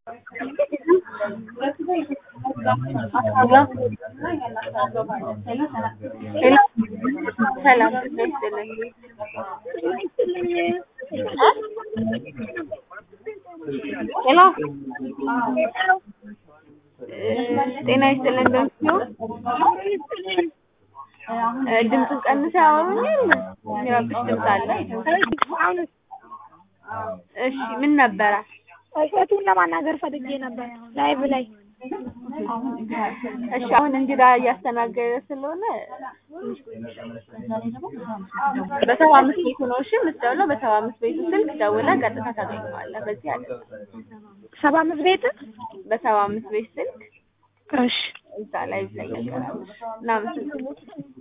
ሄሎ ሰላም ጤና ይስጥልኝ። ሄሎ ጤና ይስጥልኝ እንደምትይው ድምፁን ቀንሰው ያወሩኛል። የሚረብሽ ድምፅ አለ። እሺ ምን ነበረ? እሸቱን ለማናገር ፈልጌ ነበር ላይቭ ላይ። እሺ አሁን እንግዳ እያስተናገደ ስለሆነ በሰባ አምስት ቤቱ ነው እሺ የምትደውለው። በሰባ አምስት ቤቱ ስልክ ደውለህ ቀጥታ ታገኘዋለህ። በዚህ አይደለም። ሰባ አምስት ቤት በሰባ አምስት ቤት ስልክ እሺ እዛ ላይ ላይ ያቀርባል። እናመሰግናለን።